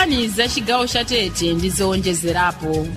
nkhani za chigawo cha tete ndi zowonjezerapo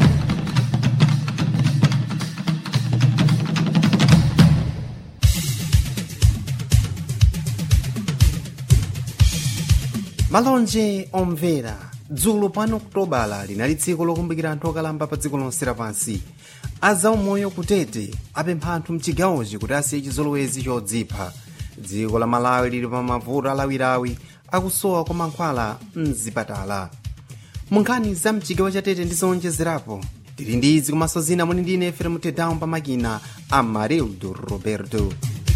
malonje omvera dzulo pano kutobala linali tsiku lokumbukira anthu okalamba pa dziko lonse lapansi azaumoyo kutete apempha anthu mchigawochi kuti asiye chizolowezi chodzipha dziko la malawi lili pa mavuto alawilawi akusowa kwa mankhwala mzipatala munkhani za mchigawo cha tete ndi zowonjezerapo tili ndi izi komanso zina muli ndi ine fere mutedao pa makina a marildo roberto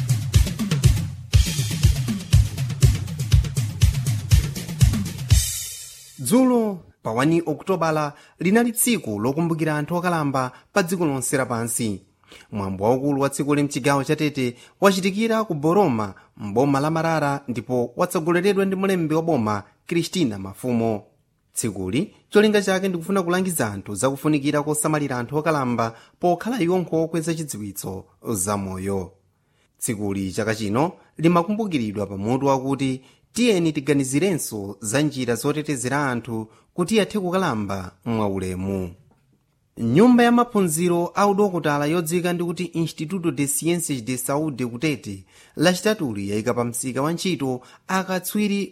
dzulo pa 1 okutobala linali tsiku lokumbukira anthu okalamba pa dziko lonse lapansi mwambo waukulu wa tsiku mchigawo cha tete wachitikira ku boroma mboma la marara ndipo watsogoleredwa ndi mulembi wa boma kristina mafumo tsikuli cholinga chake ndikufuna kulangiza anthu zakufunikira kosamalira anthu okalamba pokhala iwonkho okweza chidziwitso zamoyo tsikuli chaka chino limakumbukiridwa pamutu wakuti tiyeni tiganizirenso za njira zotetezera anthu kuti athe kukalamba mwaulemu nyumba ya maphunziro a udokotala yodziwika ndikuti instituto de ciências de saúde kutete lachitatuli yayika pa msika wa ntchito akatswiri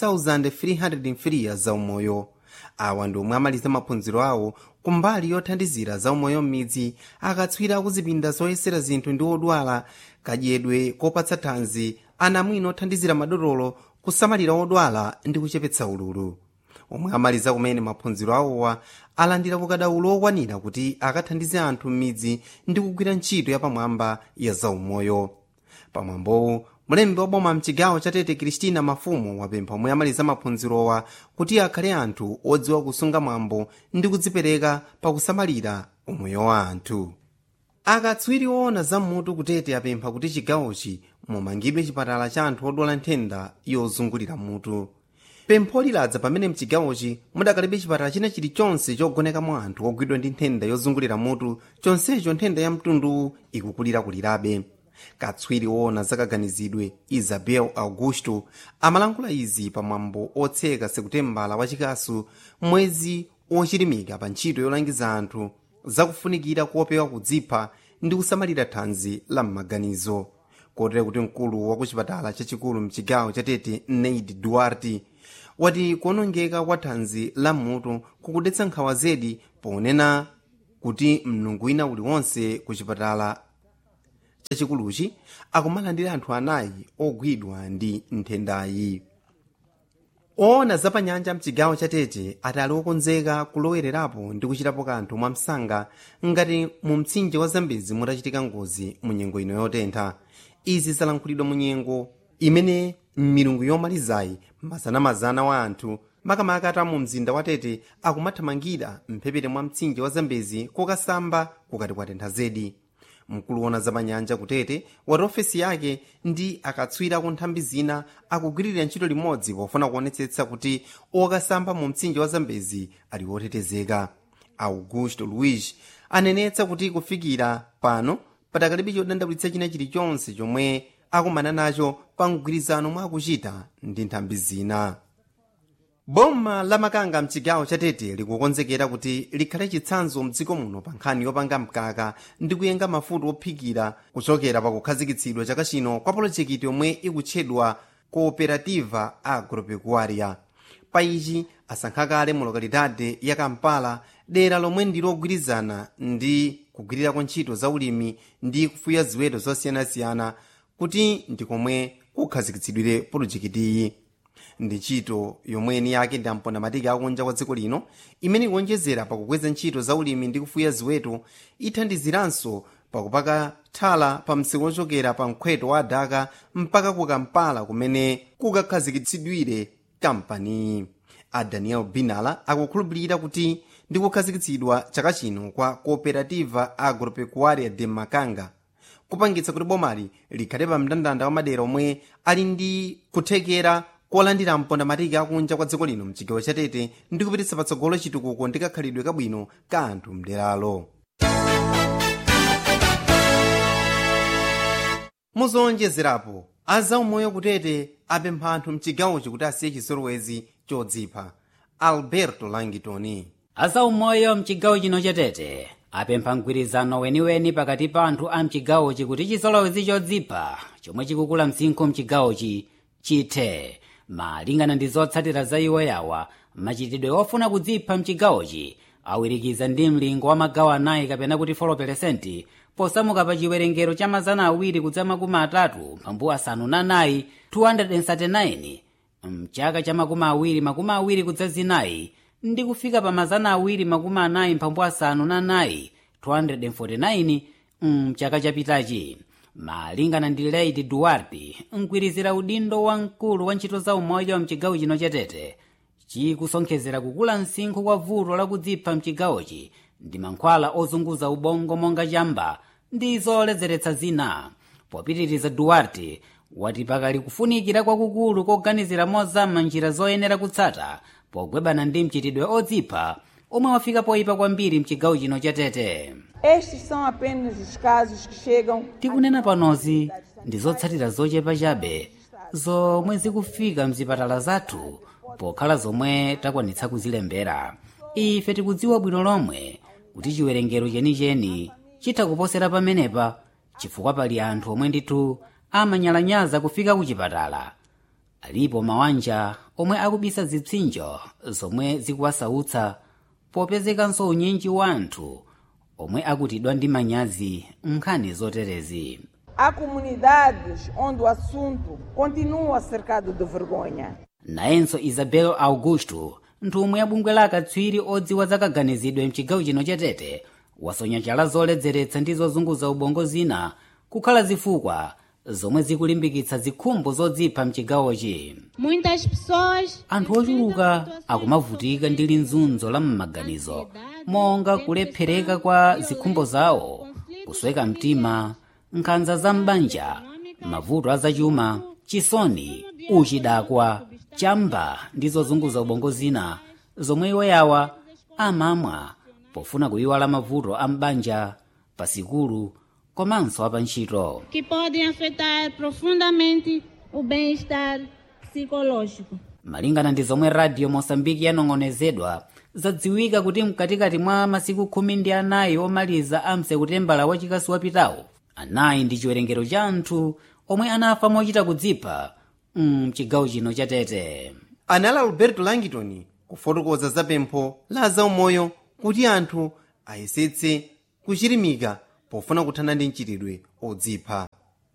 1303 zaumoyo awa ndi omwe amaliza maphunziro awo kumbali yothandizira zaumoyo m'midzi akatswiri akuzipinda zoyesera zinthu ndi odwala kadyedwe kopatsa thanzi anamwino othandizira madotolo kusamalira odwala ndi kuchepetsa ululu omwe amaliza kumene maphunziro awowa alandira ukadaulo okwanira kuti akathandize anthu m'midzi ndi kugwira ntchito yapamwamba ya zaumoyo pamwambowu mulembi wa boma mchigawo cha tete kristina mafumo wapempha omwe amaliza maphunzirowa kuti akhale anthu odziwa kusunga mwambo ndi kudzipereka pakusamalira umoyo wa anthu akatswiri oona zammutu kutete apempha kuti chigawochi mumangidwe chipatala cha anthu odwala nthenda yozungulira mutu pempho liladza pamene mchigawochi mudakalibe chipatala china chilichonse chogonekamo anthu ogwidwa ndi nthenda yozungulira mutu chonsecho nthenda ya mtundu ikukulirakulirabe katswiri woona zakaganizidwe isabel augusto amalankhula izi pamwambo otseka sekutembala wachikasu mwezi ochilimika pa ntchito yolangiza anthu zakufunikira kuopewa kudzipha ndi kusamalira thanzi la m'maganizo kotera kuti mkulu wa kuchipatala chachikulu mchigawo cha tete neid duarte wati kuonongeka kwa thanzi la mutu kukudetsa nkhawa zedi ponena kuti mnungu wina uliwonse ku chipatala chachikuluchi akumalandira anthu anayi ogwidwa ndi nthendayi oona zapanyanja mchigawo cha tete ati ali okonzeka kulowererapo ndi kuchitapo kanthu mwamsanga ngati mu mtsinje wa zambezi mutachitika ngozi mu nyengo ino yotentha izi zalankhulidwa mu nyengo imene m'milungu yomalizayi mazanamazana wa anthu makamaka ata mu mzinda wa tete akumathamangira mphepete mwa mtsinje wa zambezi kokasamba kukati kwatentha zedi mkulu wona zapanyanja kutete wati ofesi yake ndi akatswiri ku nthambi zina akugwirira ntchito limodzi pofuna kuonetsetsa kuti okasamba mu mtsinje wa zambezi ali otetezeka augusto luis anenetsa kuti kufikira pano patakalibe chodandaulitsa china chilichonse chomwe akumana nacho pa mgwirizano mwa akuchita ndi nthambi zina boma la makanga mchigawo cha tete likukonzekera kuti likhale chitsanzo mdziko muno pa nkhani yopanga mkaka ndi kuyenga mafuta ophikira kuchokera pa kukhazikitsidwa chaka chino kwa polojekiti yomwe ikutchedwa cooperativa agropecuaria pa ichi asankha kale mu lokalidade ya kampala dera lomwe ndi logwirizana ndi kugwirirako ntchito za ulimi ndi kufuya ziweto zosiyanasiyana kuti ndikomwe kukhazikitsidwire polojekitiyi ndi ntchito yomweni yake ndi amponda matika akunja kwa dziko lino imene ikuonjezera pakukweza ntchito za ulimi ndi kufuya ziweto ithandiziranso pakupaka thala pa msika ochokera pa mkhweto wa adaka mpaka ku kampala kumene kukakhazikitsidwire kampaniyi a daniel binala akukhulupirira kuti ndi kukhazikitsidwa chaka chino kwa cooperativa agropecuaria de makanga kupangitsa kuti bomali likhale pa mndandanda wa madera omwe ali ndi kuthekera kolandira mponda matiki akunja kwa dziko lino mchigawo cha tete ndi kupititsa patsogolo chitukuko ndi kakhalidwe kabwino ka anthu mderalo muzowonjezerapo azaumoyo kutete apempha anthu mchigawochi kuti asiye chizolowezi chodzipha alberto langitoni azaumoyo mchigawo chino chatete apempha mgwirizano weniweni pakati pa anthu a mchigawochi kuti chisolowezi chodzipha chomwe chikukula msinkhu mchigawochi chithe malingana ndi zotsatira za iwo yawa machitidwe ofuna kudzipha mchigawochi awirikiza ndi mlingo wa magawo anayi kapena kuti 4 posamuka pa chiwerengero cha mazana awiri kudza makumi atatu mphambu asanu na nayi 239 mchaka cha makumi awiri makumi awiri kudza zinayi ndi kufika pa mazana awiri makumi anayi mphambu asanu na nayi 249 mchaka chapitachi malingana ndi lady duarte mkwirizira udindo wa mkulu wa ntchito za umoyo mchigawo chino chatete chikusonkhezera kukula msinkhu kwa vuto lakudzipha mchigawochi ndi mankhwala ozunguza ubongo monga chamba ndi zoledzeretsa zina popitiriza duarte wati pakali kufunikira kwakukulu koganizira mozama njira zoyenera kutsata pogwebana ndi mchitidwe odzipha omwe wafika poyipa kwambiri mchigawo chino chatete Estes são apenas os casos que chegam tikunena panozi ndi zotsatira zochepa chabe zomwe zikufika mzipatala zathu pokhala zomwe takwanitsa kuzilembera ife tikudziwa bwino lomwe kuti chiwerengero chenicheni chitha kuposera pamenepa chifukwa pali anthu omwe ndithu amanyalanyaza kufika ku chipatala alipo mawanja omwe akubisa zipsinjo zomwe zikuwasautsa popezekanso unyinji wa anthu omwe akutidwa ndi manyazi nkhani zoterezi Há comunidades onde o assunto continua cercado de vergonha. nayenso isabel augusto nthumwi ya bungwe la akatswiri odziwa zakaganizidwe mchigawo chino chatete wasonya chala zoledzeretsa ndi zozunguza ubongo zina kukhala zifukwa zomwe zikulimbikitsa zikhumbo zodzipha mchigawochi Muitas pessoas anthu ochuluka akumavutika ndi linzunzo la m'maganizo monga kulephereka kwa zikhumbo zawo kusweka mtima nkhanza za m'banja mavuto azachuma chisoni uchidakwa chamba ndi zozunguza ubongo zina zomwe iwo yawa amamwa pofuna kuyiwala mavuto a m'banja pasikulu komanso apantchito que podem afetar profundamente o bem-estar psicológico. malingana ndi zomwe radio mosambiki yanong'onezedwa zadziwika kuti mkatikati mwa masiku khumi ndi anayi omaliza a msekutembala wachikasu wapitawo anayi ndi chiwerengero cha anthu omwe anafa mochita kudzipha mchigawo chino chatete anali alberto langitoni kufotokoza za pempho la zaumoyo kuti anthu ayesetse kuchirimika pofuna kuthana ndi mchitidwe odzipha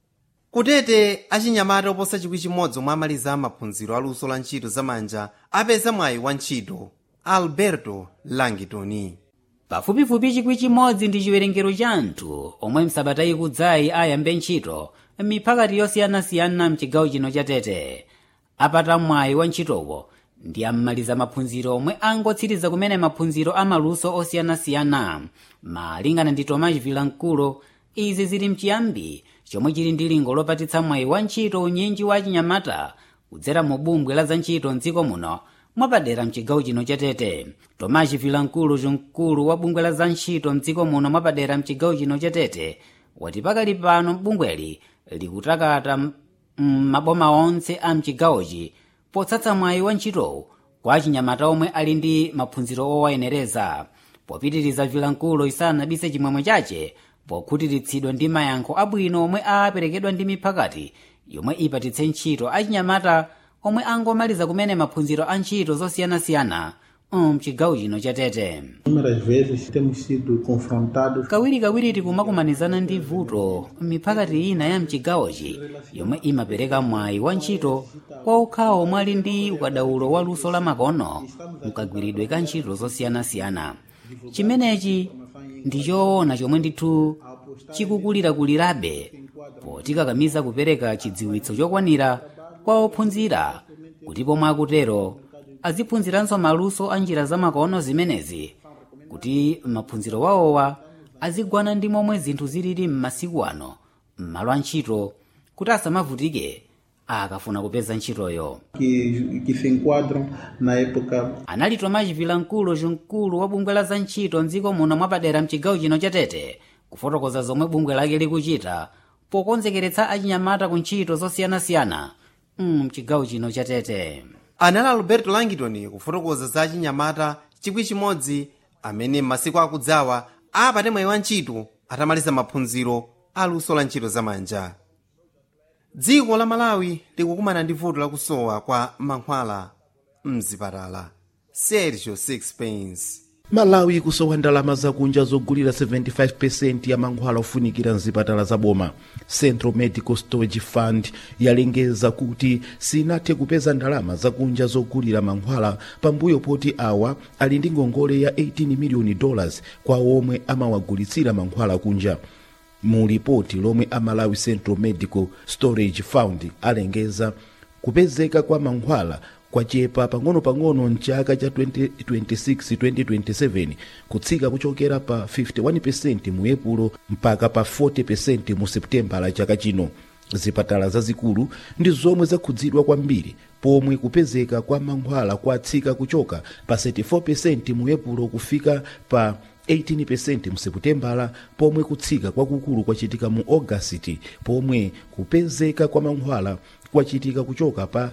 kutete achinyamata oposa chikwi chimodzi omwe amaliza maphunziro aluso la ntchito zamanja apeza mwayi wa ntchito alberto langitoni pafupifupi chikwi chimodzi ndi chiwerengero cha anthu omwe msabata ikudzayi ayambe ntchito miphakati yosiyanasiyana mchigawo chino chatete apata mwayi wa ntchitowo ndi ammaliza maphunziro omwe angotsiriza kumene maphunziro amaluso osiyanasiyana malingana ndi tomas vilankulo izi zili mchiyambi chomwe chili ndi lingo lopatitsa mwayi wa ntchito unyinji wa chinyamata kudzera mu bungwe la za ntchito mdziko muno mwapadera mchigawo chino chatete tomas vilankulo mkulu wa bungwe la za ntchito mdziko muno mwapadera mchigawo chino chatete wati pakali pano bungweli likutakata m'maboma onse a mchigawochi potsatsa mwayi wa ntchitowu kwa achinyamata omwe ali ndi maphunziro owayenereza popitiriza vilankulo isanabise chimwemwe chache pokhutiritsidwa ndi mayankho abwino omwe aperekedwa ndi miphakati yomwe ipatitse ntchito achinyamata omwe angomaliza kumene maphunziro a ntchito zosiyanasiyana mchigawo chino chatete Inúmeras vezes temos sido confrontados kawirikawiri tikumakumanizana ndi vuto miphakati ina ya mchigawochi yomwe imapereka mwayi wa ntchito kwa okhawo omwe ali ndi ukadaulo wa luso la makono mkagwiridwe ka ntchito zosiyanasiyana chimenechi ndi choona chomwe ndithu chikukulirakulirabe potikakamiza kupereka chidziwitso chokwanira kwa ophunzira kuti pomwe akutero aziphunziranso maluso a njira zamakono zimenezi kuti maphunziro wawowa azigwana ndi momwe zinthu zilili m'masiku ano m'malo a ntchito kuti asamavutike akafuna kupeza ntchitoyo que, que se enquadram na época anali tomas vilankulo mkulu wa bungwe la za ntchito mdziko muno mwapadera mchigawo chino chatete kufotokoza zomwe bungwe lake likuchita pokonzekeretsa achinyamata ku ntchito zosiyanasiyana mchigawo chino chatete anali alberto langton kufotokoza za chinyamata chikwi chimodzi amene m'masiku akudzawa apate mwayi wa ntchito atamaliza maphunziro aluso la ntchito zamanja dziko la malawi likukumana ndi vuto lakusowa kwa mankhwala mzipatala sergio sixpence malawi kusowa ndalama zakunja zogulira 75% ya mankhwala ofunikira mzipatala zaboma central medical storage fund yalengeza kuti sinathe kupeza ndalama zakunja zogulira mankhwala pambuyo poti awa ali ndi ngongole ya 18 miliyoni dollars kwa omwe amawagulitsira mankhwala kunja mu lipoti lomwe amalawi central medical storage fund alengeza kupezeka kwa mankhwala kwachepa pang'ono-pang'ono mchaka cha 2026-2027 kutsika kuchokera pa 51% mu epulo mpaka pa 40% mu seputembala chaka chino zipatala zazikulu ndi zomwe zakhudzidwa kwambiri pomwe kupezeka kwa mankhwala kwatsika kuchoka pa 34% mu epulo kufika pa 18% mu seputembala pomwe kutsika kwakukulu kwachitika mu ogasiti pomwe kupezeka kwa mankhwala kwachitika kuchoka pa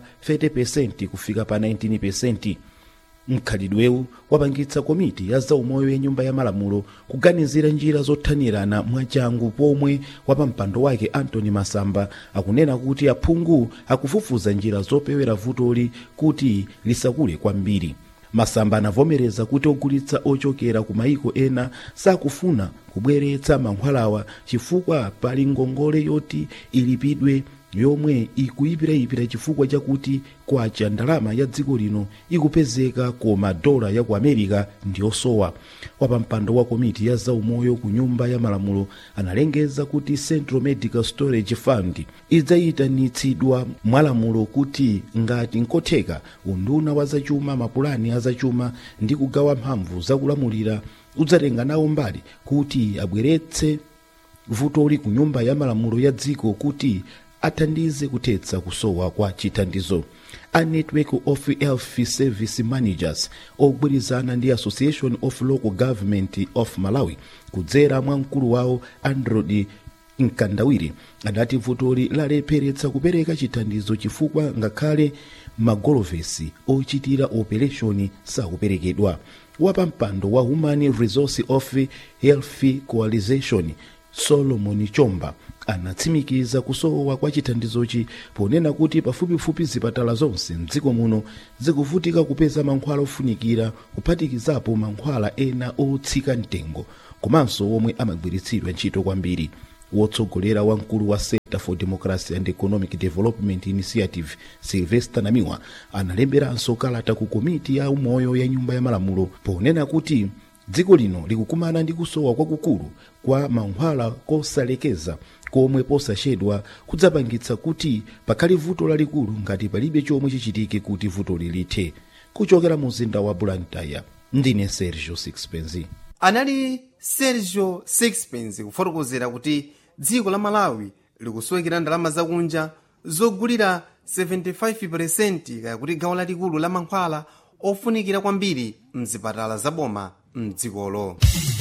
30% kufika pa 19% mkhalidwewu wapangitsa komiti ya zaumoyo ya nyumba ya malamulo kuganizira njira zothanirana mwachangu pomwe wapampando wake antony masamba akunena kuti aphungu akufufuza njira zopewera vutoli kuti lisakule kwambiri masamba anavomereza kuti ogulitsa ochokera ku mayiko ena sakufuna kubweretsa mankhwalawa chifukwa pali ngongole yoti ilipidwe yomwe ikuyipirayipira chifukwa chakuti kwacha ndalama ya dziko lino ikupezeka koma dola ya ku america ndiyosowa wapampando wa komiti ya zaumoyo ku nyumba ya malamulo analengeza kuti central medical storage fund idzayitanitsidwa mwalamulo kuti ngati nkotheka unduna wa zachuma mapulani azachuma ndi kugawa mphamvu zakulamulira udzatenga nawo mbali kuti abweretse vutoli ku nyumba ya malamulo ya dziko kuti athandize kuthetsa kusowa kwa chithandizo a network of health service managers ogwirizana ndi association of local government of malawi kudzera mwa mkulu wawo androd mkandawiri adati vutoli lalepheretsa kupereka chithandizo chifukwa ngakhale magolovesi ochitira operation sakuperekedwa wapampando wa human resource of health coalition solomon chomba anatsimikiza kusowa kwa chithandizochi ponena kuti pafupifupi zipatala zonse mdziko muno zikuvutika kupeza mankhwala ofunikira kuphatikizapo mankhwala ena otsika mtengo komanso omwe amagwiritsidwa ntchito kwambiri wotsogolera wamkulu wa center for democracy and economic development initiative sylvester namiwa analemberanso kalata ku komiti ya umoyo ya nyumba ya malamulo ponena kuti dziko lino likukumana ndi kusowa kwakukulu kwa mankhwala kosalekeza komwe posachedwa kudzapangitsa kuti pakhale vuto lalikulu ngati palibe chomwe chichitike kuti vutoli lithe kuchokera mu mzinda wa blantyre ndine sergio sixpence anali sergio sixpence kufotokozera kuti dziko la malawi likusowekera ndalama zakunja zogulira 75% kaya kuti gawo lalikulu la mankhwala ofunikira kwambiri mzipatala zaboma mdzikolo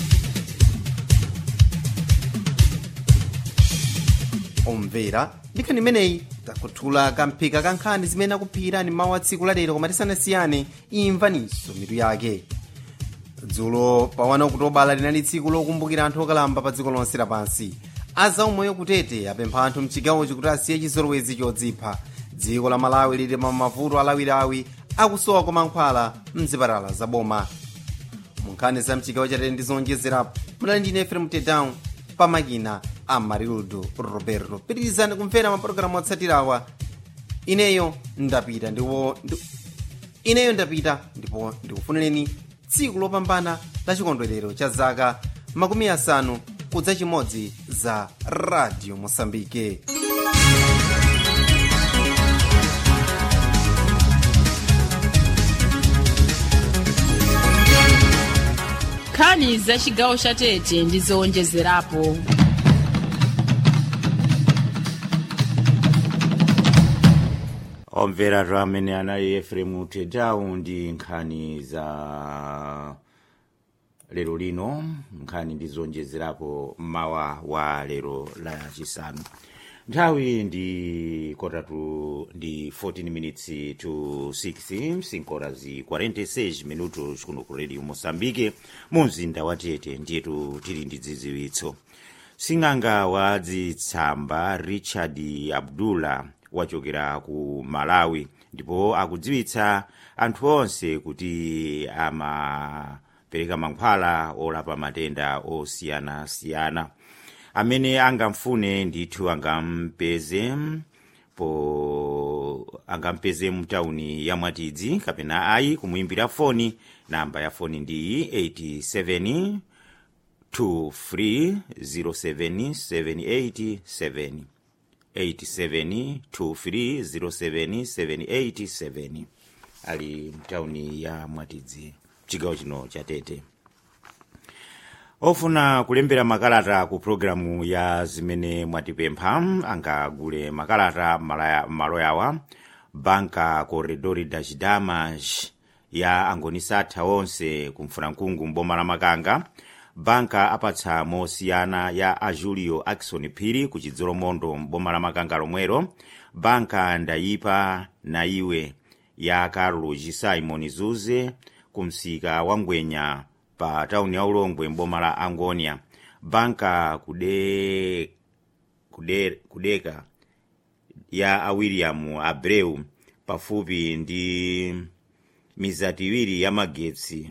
omvera ndikhani imeneyi takuthula kamphika ka nkhani zimene akuphikirani mawu a tsiku lalero koma tisanasiyane imvaninso mitu yake dzulo pa 1 okutobala linali tsiku lokumbukira anthu okalamba pa dziko lonse lapansi azaumoyo kutete apempha anthu mchigawochi kuti asiye chizolowezi chodzipha dziko la malawi lili pa mavuto alawirawi akusowa kwa mankhwala mzipatala zaboma munkhani za mchigawo chatete ndi zonjezerapo munali ndine efrem tedown pamakina a marildo roberto pitirizani kumvera mapulogalamu otsatirawa ineyo ndapita ndipo ndi- ineyo ndapita ndipo ndikufunireni tsiku lopambana la chikondwerero cha zaka makumi asanu kudza chimodzi za radio mosambike nkhani za chigawo cha tete ndi zowonjezerapo omvera amene anali efremu tedawu ndi nkhani za lero lino nkhani ndi zonjezerapo mawa wa lero la chisanu nthawi ndi kotatu ndi 14 minutes to 6 sinkora zi 46 minutos kuno ku radio moçambique mu mzinda wa tete ndiyetu tili ndi dzidziwitso sing'anga wa dzitsamba richard abdullah wachokera ku malawi ndipo akudziwitsa anthu onse kuti amapereka mankhwala olapa matenda osiyanasiyana amene angamfune ndithu angampeze po angampeze mtawuni ya mwatidzi kapena ayi kumuimbira foni namba ya foni ndi 87 2307787 87 ali mtawuni ya mwatidzi chigawo chino cha tete ofuna kulembera makalata ku programu ya zimene mwatipempha angagule makalata malo yawa banka corredori das damas ya angonisatha onse kumfulankungu mboma la makanga banka apatsa mosiyana ya a julio akson phiri ku chidzolomondo mboma la makanga lomwero banka ndayipa na iwe ya carlos simon zuze ku msika wa ngwenya pa tauni ya ulongwe mboma la angonia banka kude, kude, kudeka ya a william abreu pafupi ndi mizati iwiri ya magetsi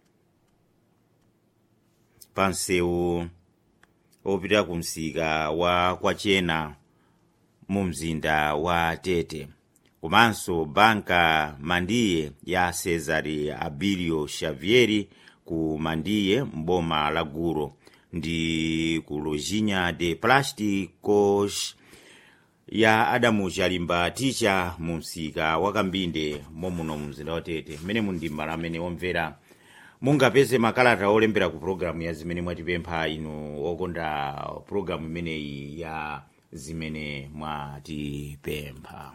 pa msewu opita ku msika wa kwachena mu mzinda wa tete komanso banka mandiye ya cesare abilio xavieri ku mandiye mboma la guro ndi ku lojinha de plásticos ya adamu chalimba ticha mu msika wa kambinde momuno mu mzinda wa tete mmene mundimala amene omvera mungapeze makalata olembera ku programu ya zimene mwatipempha inu okonda programu imeneyi ya zimene mwatipempha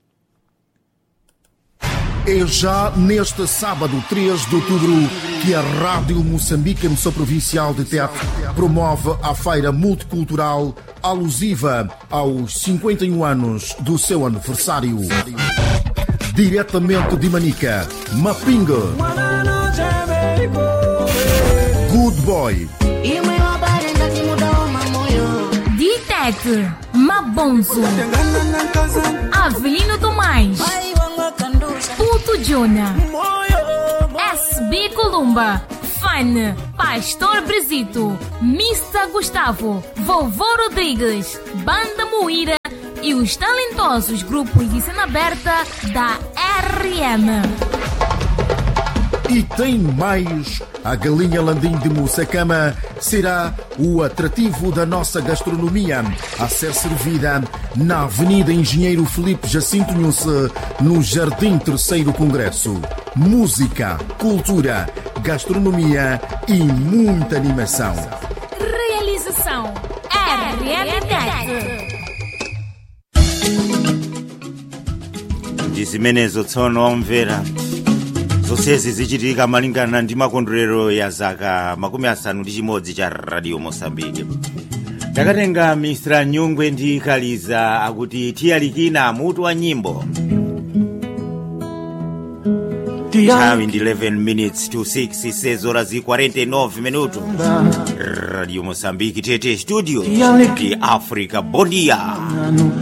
É já neste sábado, 3 de outubro, que a Rádio Moçambique, emissão provincial de Tete, promove a feira multicultural alusiva aos 51 anos do seu aniversário. Diretamente de Manica, Mapinga. Good Boy. Ditete, Mabonzo. Avelino Tomás. Puto Jona. SB Columba. Fan. Pastor Brizito. Mista Gustavo. Vovô Rodrigues. Banda Moíra. E os talentosos grupos de cena aberta da RM. E tem mais. A galinha landim de Moçacama será o atrativo da nossa gastronomia a ser servida na Avenida Engenheiro Felipe Jacinto Nhusse, no Jardim Terceiro Congresso. Música, cultura, gastronomia e muita animação. Realização RMTET. ndi zimenezo tsono omvera zonsezi zichitika malingana ndi makondwerero ya zaka makumi asanu ndi chimodzi cha radio mosambike takatenga mistra nyungwe ndi kaliza akuti tiyalikina mutu wa nyimbo nthawi ndi 11 minutes to 6 sezora zi 49 minuto radio mosambiki tete studio ndi africa bondia